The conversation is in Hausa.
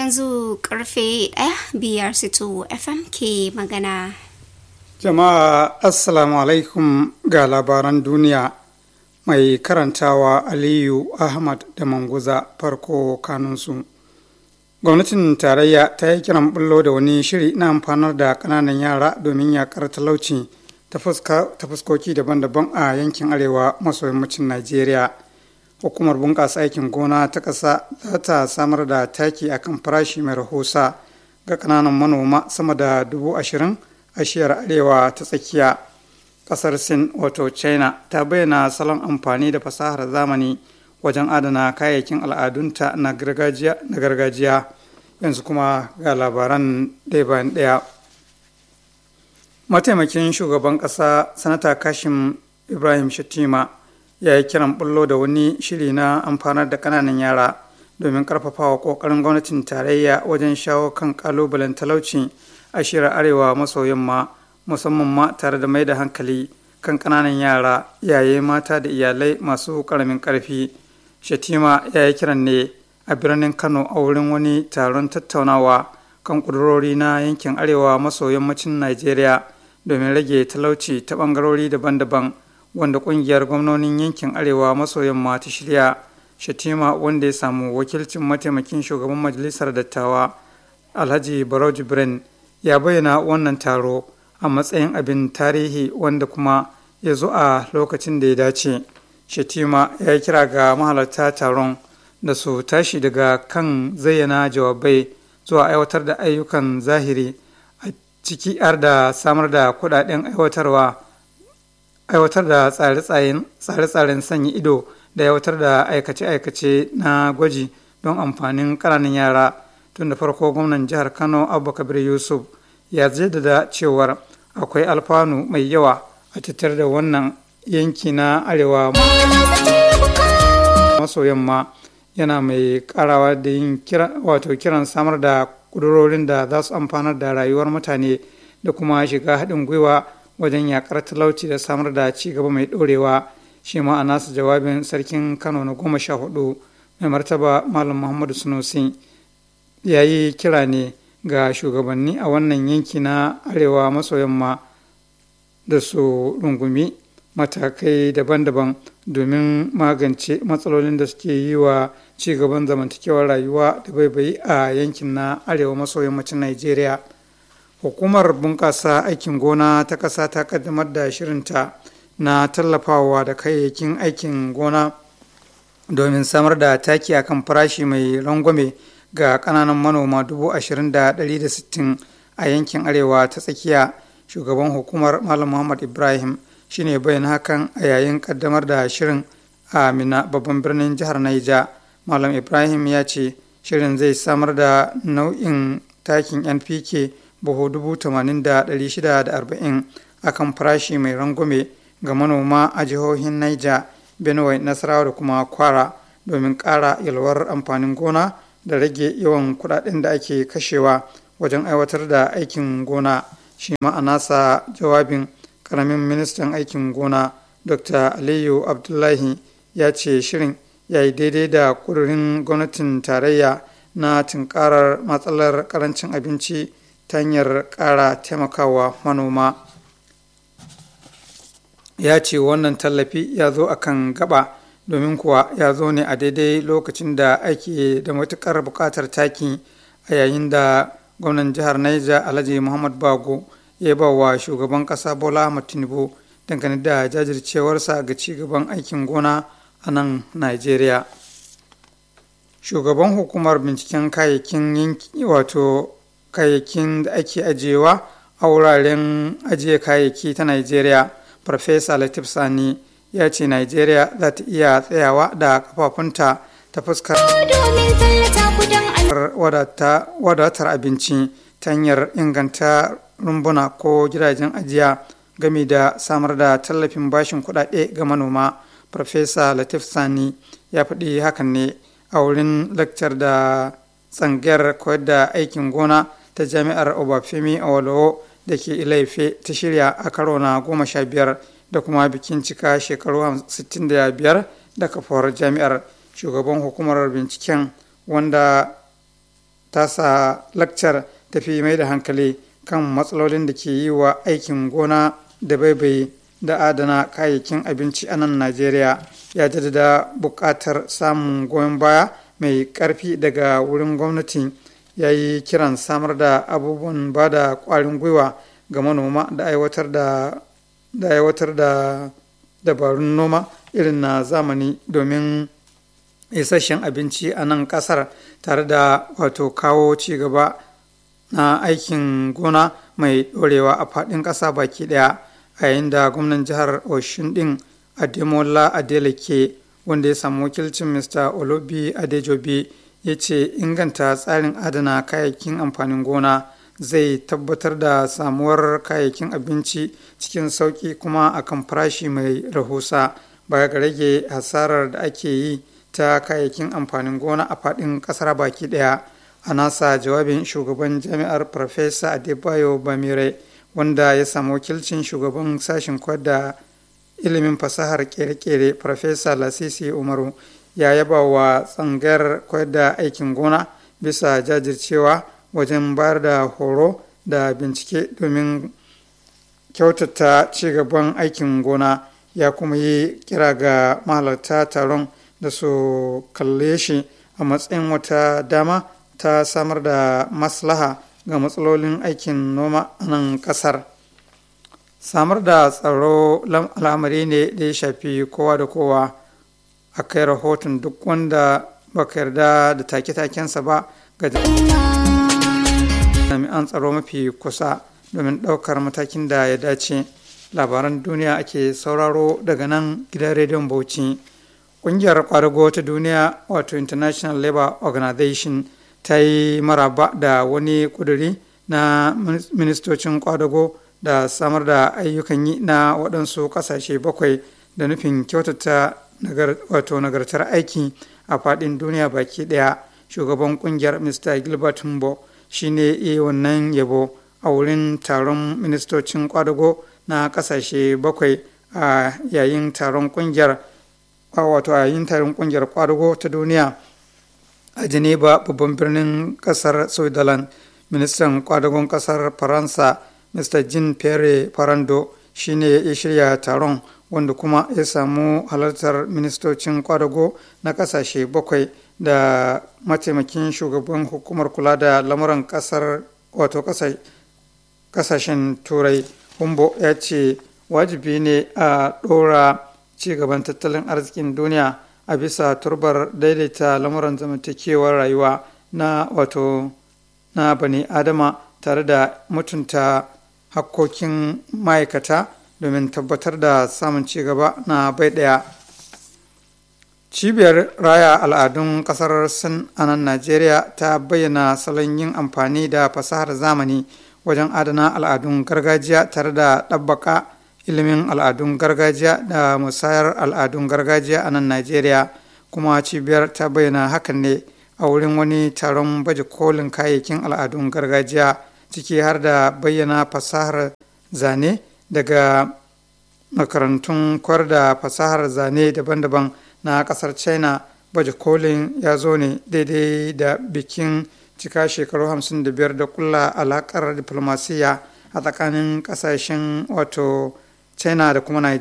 yanzu karfe ɗaya biyar sito fm ke magana jama'a assalamu alaikum ga labaran duniya mai karantawa aliyu ahmad da manguza farko kanunsu gwamnatin tarayya ta yi kiran bullo da wani shiri na amfanar da kananan yara domin yakar talauci ta fuskoki daban-daban a yankin arewa maso yammacin najeriya hukumar bunƙasa aikin gona ta ƙasa za ta samar da taki akan farashi mai rahusa ga kananan manoma sama da dubu ashirin a shiyar arewa ta tsakiya ƙasar sin wato china ta bayyana salon amfani da fasahar zamani wajen adana kayayyakin al'adunta na gargajiya yanzu kuma ga labaran ɗaya bayan ɗaya mataimakin shugaban ƙasa sanata kashim ibrahim shatima ya yi kiran bullo da wani shiri na amfanar da kananan yara domin karfafawa kokarin gwamnatin tarayya wajen shawo kan kalubalen talauci a shirar arewa maso yamma musamman ma tare da mai da hankali kan kananan yara yaye mata da iyalai masu karamin karfi shatima ya yi kiran ne a birnin kano a wurin wani taron tattaunawa kan kudurori na yankin arewa maso yammacin najeriya domin rage talauci ta bangarori daban-daban wanda kungiyar gwamnonin yankin arewa maso yamma ta shirya shatima wanda ya samu wakilcin mataimakin shugaban majalisar dattawa alhaji barau jibrin ya bayyana wannan taro a matsayin abin tarihi wanda kuma ya zo a lokacin da ya dace shatima ya kira ga mahalarta taron da su tashi daga kan zayyana jawabai zuwa aiwatar da ayyukan zahiri a ciki har da samar da kudaden aiwatarwa aiwatar da tsare-tsaren sanya ido da aiwatar da aikace-aikace na gwaji don amfanin ƙananan yara tun da farko gwamnan jihar kano abubakar yusuf ya jaddada cewar akwai alfanu mai yawa a tattare da wannan yanki na arewa maso yamma yana mai karawa da yin wato kiran samar da kudurorin da za su amfanar da rayuwar mutane da kuma shiga haɗin gwiwa wajen yakar talauci da samar da ci gaba mai ɗorewa shi ma a nasu jawabin sarkin kano na goma sha hudu mai martaba malam muhammadu sunusi ya yi kira ne ga shugabanni a wannan yanki na arewa maso yamma da su rungumi matakai daban-daban domin magance matsalolin da suke yi wa ci gaban zamantakewar rayuwa da baibayi a yankin na arewa maso yammacin nigeria hukumar bunƙasa aikin gona ta ƙasa ta ƙaddamar da shirinta na tallafawa da kayayyakin aikin gona domin samar da taki akan farashi mai rangwame ga ƙananan manoma dubu ashirin da ɗari da sittin a yankin arewa ta tsakiya shugaban hukumar malam muhammad ibrahim shine bayan hakan a yayin ƙaddamar da shirin a mina babban birnin jihar naija malam ibrahim ya ce shirin zai samar da nau'in takin npk buhu dubu tamanin da ɗari shida da arba'in a kan farashi mai rangwame ga manoma a jihohin Niger, Benue, Nasarawa da kuma Kwara domin ƙara yalwar amfanin gona da rage yawan kuɗaɗen da ake kashewa wajen aiwatar da aikin gona. Shi ma a nasa jawabin ƙaramin ministan aikin gona Dr. Aliyu Abdullahi ya ce shirin ya yi daidai da ƙudurin gwamnatin tarayya na tunkarar matsalar ƙarancin abinci ta hanyar ƙara taimakawa manoma ya ce wannan tallafi ya zo a kan gaba domin kuwa ya zo ne a daidai lokacin da ake da matuƙar buƙatar taki a yayin da gwamnan jihar Niger alhaji muhammad bago ya ba wa shugaban ƙasa bola ahmad tinubu dangane da jajircewarsa ga ci gaban aikin gona a nan nigeria shugaban hukumar binciken kayayyakin yanki wato kayayyakin da ake ajiyewa a wuraren ajiye kayayyaki ta Najeriya, Farfesa Latif Sani ya ce Najeriya za ta iya tsayawa da kafafunta ta fuskar wadatar abinci ta hanyar inganta rumbuna ko gidajen ajiya game da samar da tallafin bashin kuɗaɗe ga manoma. Farfesa Latif Sani ya faɗi hakan ne a wurin lakcar da tsangayar koyar da aikin gona ta jami'ar obafemi awolowo da ke ilaife ta shirya a karo na goma sha biyar da kuma bikin cika shekaru 65 da kafuwar jami'ar shugaban hukumar binciken wanda tasa lakcar tafi mai da hankali kan matsalolin da ke yi wa aikin gona da baibai da adana kayayyakin abinci a nan najeriya ya jaddada buƙatar samun goyon baya mai ƙarfi daga wurin gwamnati ya yi kiran samar da abubuwan ba da ƙwarin gwiwa ga manoma da aiwatar da da aiwatar da dabarun noma irin na zamani domin isasshen abinci a nan kasar tare da wato kawo ci gaba na aikin gona mai ɗorewa a faɗin ƙasa baki ɗaya a yayin da gwamnan jihar oshun ɗin ademola adeleke wanda ya samu wakilcin mr olobi adejobi ya ce inganta tsarin adana kayayyakin amfanin gona zai tabbatar da samuwar kayayyakin abinci cikin sauƙi kuma akan farashi mai rahusa baya ga rage hasarar da ake yi ta kayayyakin amfanin gona a faɗin ƙasar baki ɗaya a nasa jawabin shugaban jami'ar farfesa adebayo bamire wanda ya samu wakilcin shugaban sashen da ilimin fasahar kere-kere farfesa lasisi umaru ya yaba wa tsangayar koyar da aikin gona bisa jajircewa wajen bayar da horo da bincike domin kyautata cigaban aikin gona ya kuma yi kira ga mahalarta taron da su kalle shi a matsayin wata dama ta samar da maslaha ga matsalolin aikin noma a nan kasar samar da tsaro al'amari ne da ya shafi kowa da kowa a kai rahoton duk wanda baka yarda da take-takensa ba ga jami'an tsaro mafi kusa domin ɗaukar matakin da ya dace labaran duniya ake sauraro daga nan gidan rediyon bauchi ƙungiyar kwadago ta duniya wato international labour organization ta yi maraba da wani kuduri na ministocin kwadago da samar da ayyukan yi na waɗansu ƙasashe bakwai da nufin kyautata wato nagartar aiki a faɗin duniya baki ɗaya shugaban ƙungiyar mr gilbert humbo shine iya wannan yabo a wurin taron ministocin kwadago na ƙasashe bakwai a yayin taron ƙungiyar wato a yayin taron ƙungiyar kwadago ta duniya a geneva babban birnin ƙasar switzerland ministan kwadagon ƙasar faransa mr jean pierre farando shine ya shirya taron wanda kuma ya samu halartar ministocin kwadago na kasashe bakwai da mataimakin shugaban hukumar kula da lamuran kasar wato kasashen turai humbo ya ce wajibi ne a ɗora cigaban tattalin arzikin duniya a bisa turbar daidaita lamuran zamantakewar rayuwa na wato na bani adama tare da mutunta hakkokin ma'aikata domin tabbatar da samun cigaba na bai ɗaya cibiyar raya al'adun ƙasar sin a nan najeriya ta bayyana salon yin amfani da fasahar zamani wajen adana al'adun gargajiya tare da ɗabbaka ilimin al'adun gargajiya da musayar al'adun gargajiya a nan najeriya kuma cibiyar ta bayyana hakan ne a wurin wani taron baje kolin kayayyakin al'adun gargajiya ciki har da bayyana fasahar zane daga makarantun kwar da fasahar zane daban-daban na kasar china baje kolin ya zo ne daidai da bikin cika shekaru 55 da kulla alakar diplomasiya a tsakanin kasashen wato china da kuma